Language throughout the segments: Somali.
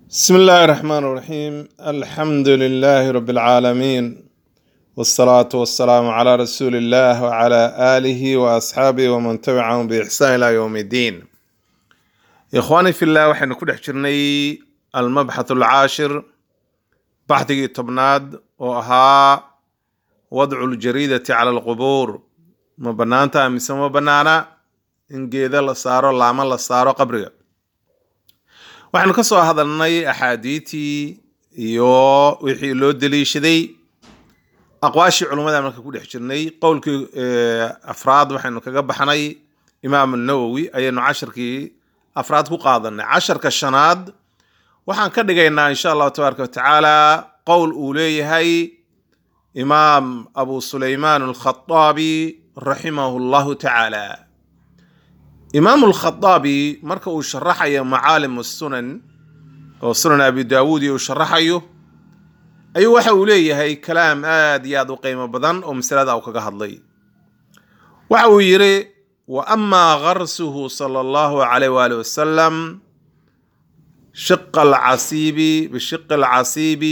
بسم الله الرحمن الرحيم الحمد لله رب العالمين والصلاة والسلام على رسول الله وعلى آله وأصحابه ومن تبعهم بإحسان إلى يوم الدين إخواني في الله وحين كل حجرني المبحث العاشر بحثي تبناد وها وضع الجريدة على القبور ما بنانتا مسمى بنانا إن جيدا لصارو لاما لصارو قبرها waxaynu ka soo hadalnay axaadiitii iyo wixii loo daliishaday aqwaashii culummada marka ku dhex jirnay qowlkii afraad waxaynu kaga baxnay imaam nawowi ayaynu casharkii afraad ku qaadanay casharka shanaad waxaan ka dhigaynaa insha allahu tabaaraka watacaala qowl uu leeyahay imaam abu sulaymaan alkhaaabi raximahu llahu tacaala imaam alkhaaabi marka uu sharaxayo macaalim sunan oo sunan abi daawuud iyo uu sharaxayo ayuu waxa uu leeyahay kalaam aad iyo aad u qiimo badan oo masalada uu kaga hadlay waxa uu yidhi wa amaa garsuhu sala allahu calayh waali wasalam shiqa alcasiibi bishiqi alcasiibi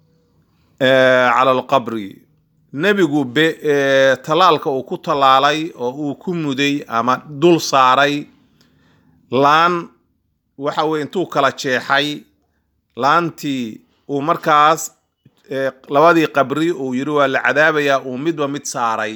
cala alqabri nebigu talaalka uu ku tallaalay oo uu ku muday ama dul saaray laan waxa weye intuu kala jeexay laantii uu markaas labadii qabri uu yidhi waa la cadaabayaa uu midba mid saaray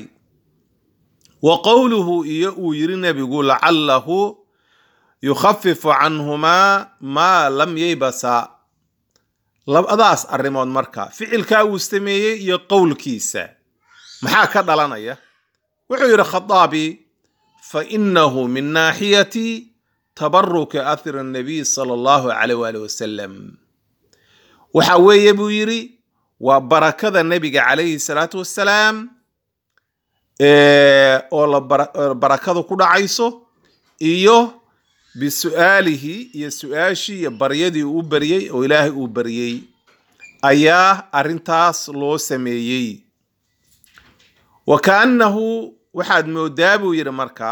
wa qowluhu iyo uu yidhi nebigu lacalahu yukhafifu canhumaa maa lam yaybasa labadaas arrimood marka ficilkaa uu sameeyey iyo qowlkiisa maxaa ka dhalanaya wuxuu yidhi khaaabi fa inahu min naaxiyati tabaruki athir nabiy sala allahu calayh waali wasalam waxa weeye buu yidhi waa barakada nebiga calayhi salaatu wassalaam oo la barakadu ku dhacayso iyo bisu'aalihi iyo su-aashii iyo baryadii uu baryey oo ilaahay uu baryey ayaa arrintaas loo sameeyey wa kaannahu waxaad moodaa buu yidhi marka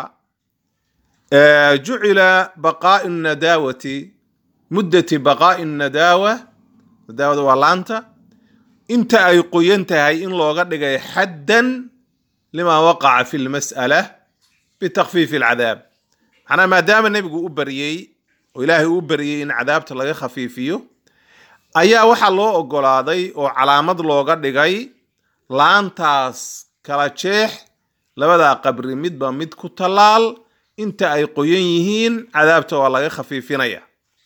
jucila baqaai nadaawati muddati baqaai nadaawa nadaawada waa laanta inta ay qoyan tahay in looga dhigay xaddan lima waqaca fi lmas'ala bitakfiifi alcadaab macnaa maadaama nebigu u baryey oo ilaahay u baryey in cadaabta laga khafiifiyo ayaa waxaa loo ogolaaday oo calaamad looga dhigay laantaas kala jeex labadaa qabri midba mid ku tallaal inta ay qoyan yihiin cadaabta waa laga khafiifinaya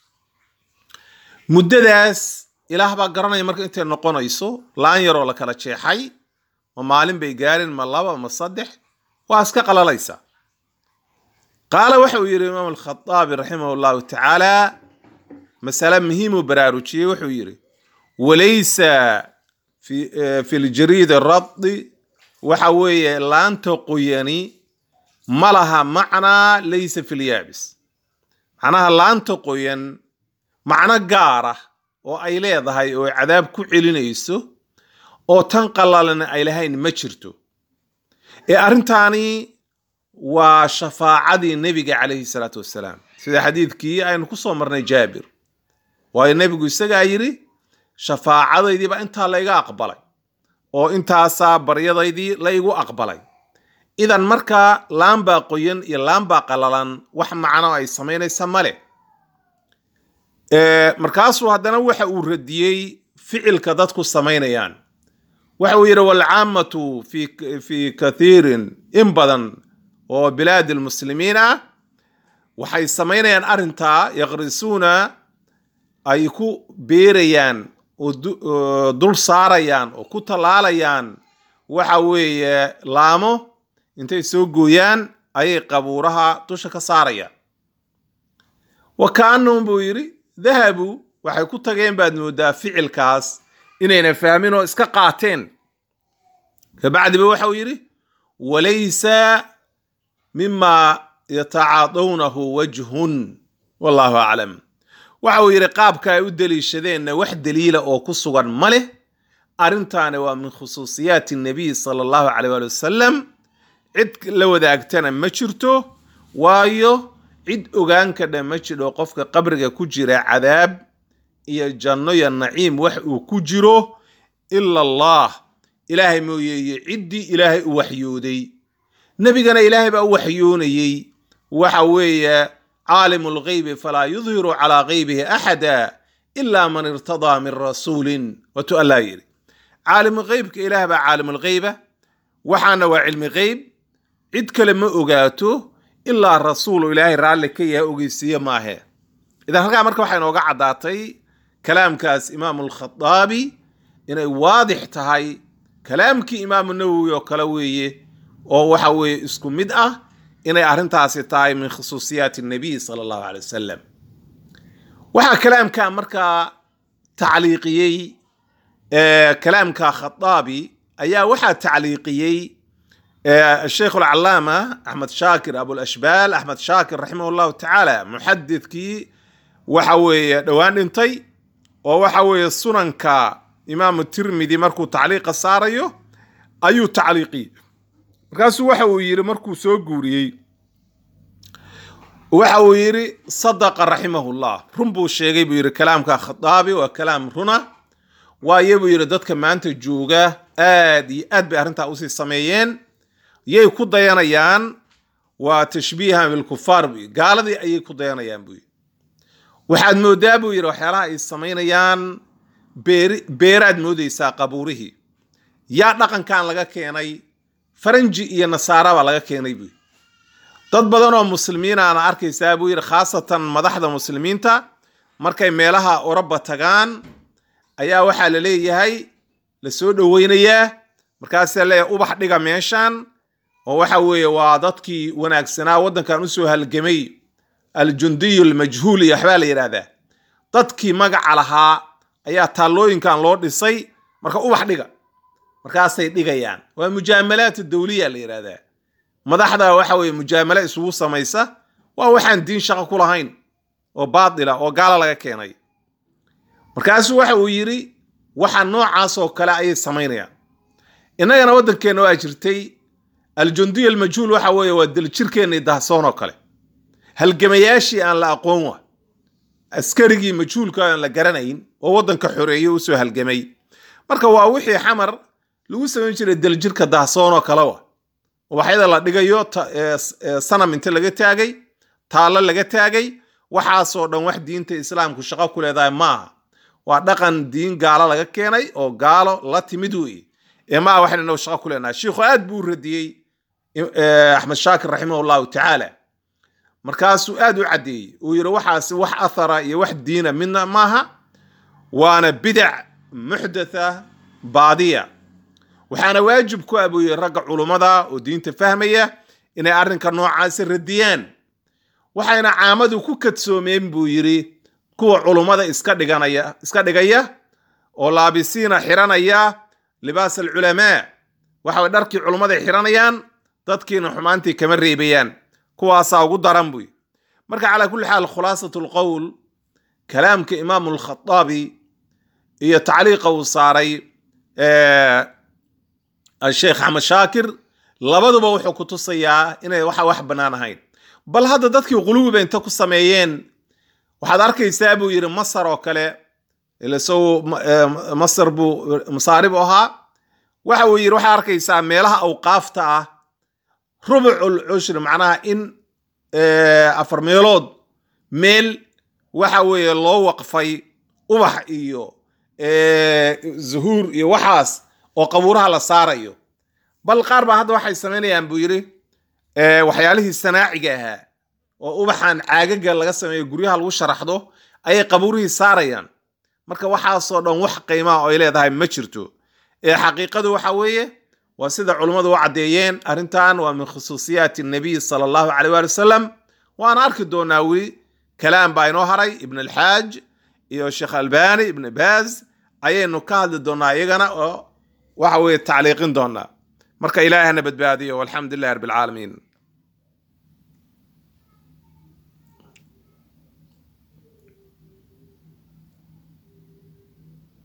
muddadaas ilaah baa garanaya marka intay noqonayso laan yaroo la kala jeexay ma maalin bay gaarin ma laba ma saddex waa iska qalalaysa qaala waxa uu yidhi imaam alkhaaabi raximah llahu tacaala masale muhiimuu baraarujiyey wuxuu yidhi walaysa fi ljariid radi waxa weeye laanta qoyani ma laha macnaa laysa fi lyaabis macnaha laanta qoyan macno gaara oo ay leedahay oo cadaab ku celinayso oo tan qalalana ay lahayn ma jirto ee arrintaani waa shafaacadii nebiga calayhi salaatu wassalaam sida xadiidkii aynu ku soo marnay jaabir waayo nebigu isagaa yidhi shafaacadaydiibaa intaa layga aqbalay oo intaasaa baryadaydii laygu aqbalay idan markaa laambaa qoyan iyo laambaa qalalan wax macno ay samaynaysa male markaasuu haddana waxa uu radiyey ficilka dadku samaynayaan waxa uu yidhi walcaamatu fi kathiirin in badan oo bilaadi lmuslimiin ah waxay samaynayaan arrintaa yaqrisuuna ay ku beerayaan oo dul saarayaan oo ku tallaalayaan waxa weeye laamo intay soo gooyaan ayay qabuuraha dusha ka saarayaan wa kaanahum buu yidhi dahabuu waxay ku tageen baad moodaa ficilkaas inayna fahmin oo iska qaateen kabacdiba waxa uu yidhi walaysa mima yatacaadawnahu wajhun wallahu aclam waxa uu yidhi qaabka ay u deliishadeenna wax daliila oo ku sugan ma leh arrintaani waa min khusuusiyaati nabiy sala allahu caleyh waali wasalam cid la wadaagtana ma jirto waayo cid ogaan kadha ma jidho qofka qabriga ku jira cadaab iyo janno iyo naciim wax uu ku jiro ila allah ilaahay mooyeeye ciddii ilaahay u waxyooday nebigana ilaahay baa u waxyoonayey waxa weeye caalimu lghaybi falaa yudhiru calaa ghaybihi axada ila man irtadaa min rasuulin watu allaa yidhi caalimu ghaybka ilaah baa caalimulghayba waxaana waa cilmi ghayb cid kale ma ogaato ilaa rasuulu ilaahay raalli ka yaha ogeysiiye maahe idan halkaa marka waxaa inooga caddaatay kalaamkaas imaamu alkhadaabi inay waadix tahay kalaamkii imaamu nawowi oo kale weeye oo waxa weeye isku mid ah inay arrintaasi tahay min khusuusiyaati nabiy sala allahu calay wasalam waxaa kalaamka markaa tacliiqiyey kalaamka khadaabi ayaa waxaa tacliiqiyey sheikh alcalaama axmed shaakir abulashbaal axmed shaakir raximah llahu tacaala muxadidkii waxa weeye dhowaan dhintay oo waxa weeye sunanka imaamu tirmidi markuu tacliiqa saarayo ayuu tacliiqiyey markaasuu waxa uu yidhi markuu soo guuriyey waxa uu yidhi sadaqa raximahullah run buu sheegay buu yidhi kalaamka khadaabi waa kalaam runa waaye buu yidhi dadka maanta jooga aad iyo aad bay arrintaa usii sameeyeen yay ku dayanayaan waa tashbiihan bilkufaar buu yidhi gaaladii ayay ku dayanayaan buu yidhi waxaad moodaa buu yidhi waxyaalaha ay samaynayaan beeri beeraad moodaysaa qabuurihii yaa dhaqankan laga keenay faranji iyo nasaara baa laga keenay buu yidhi dad badan oo muslimiin aana arkaysaa buu yidhi khaasatan madaxda muslimiinta markay meelaha oroba tagaan ayaa waxaa la leeyahay la soo dhoweynayaa markaasaa leeyahay ubax dhiga meeshan oo waxa weeye waa dadkii wanaagsanaa waddankan usoo halgamay aljundiyu almajhuul iyo waxbaa la yidhaahdaa dadkii magaca lahaa ayaa taallooyinkan loo dhisay marka ubax dhiga markaasay dhigayaan waa mujaamalaat dawliya la yidhaahdaa madaxda waxa weeye mujaamalo isugu samaysa waa waxaan diin shaqo ku lahayn oo baatila oo gaala laga keenay markaasuu waxa uu yidhi waxa noocaas oo kale ayay samaynayaan innagana waddankeenna waa jirtay aljundiya almajhuul waxa weeye waa daljirkeennii dahsoon oo kale halgamayaashii aan la aqoon wa askarigii majhuulka aan la garanayn oo waddanka xoreeye usoo halgamay marka waa wixii xamar lagu samayn jiray daljirka dahsoon oo kale wa waxyada la dhigayo sanam inta laga taagay taallo laga taagay waxaasoo dhan wax diinta islaamku shaqo ku leedahay maaha waa dhaqan diin gaalo laga keenay oo gaalo la timid weeye ee maa waxayna inagu shaqo ku leenahay shiikhu aad buu u radiyey axmed shaakir raximah llahu tacaala markaasuu aad u caddeeyey uu yidhi waxaasi wax athara iyo wax diina midna maaha waana bidac muxdatha baadiya waxaana waajib ku ah buu yidhi ragga culummada oo diinta fahmaya inay arrinka noocaasi radiyaan waxayna caamadu ku kadsoomeen buu yidhi kuwa culummada iska dhiganaya iska dhigaya oo laabisiina xiranaya libaas alculamaa waxa way dharkii culummaday xiranayaan dadkiina xumaantii kama reebayaan kuwaasaa ugu daran buy marka calaa kulli xaal khulaasatu lqowl kalaamka imaamu alkhataabi iyo tacliiqa uu saaray sheekh axmed shaakir labaduba wuxuu ku tusayaa inay waxa wax bannaan ahayn bal hadda dadkii quluwiba inta ku sameeyeen waxaad arkaysaa buu yidhi masar oo kale ilasow masar buu masaarib u ahaa waxa uu yidhi waxaad arkaysaa meelaha awqaafta ah rubucul cushri macnaha in afar meelood meel waxa weeye loo waqfay ubax iyo zuhuur iyo waxaas oo qabuuraha la saarayo bal qaar baa hadda waxay samaynayaan buu yidhi waxyaalihii sanaaciga ahaa oo ubaxan caagaga laga sameeyo guryaha lagu sharaxdo ayay qabuurihii saarayaan marka waxaasoo dhan wax qiimaha oo ay leedahay ma jirto ee xaqiiqadu waxa weeye waa sida culummadu u caddeeyeen arrintan waa min khusuusiyaati nabiy sala allahu caleyh waali wasalam waana arki doonaa weli kalaam baa inoo haray ibn alxaaj iyo sheekh albani ibn baaz ayaynu ka hadli doonaa iyagana oo waxa weeye tacliiqin doonaa marka ilaahana badbaadiyo walxamdu lilahi rabbi alcaalamiin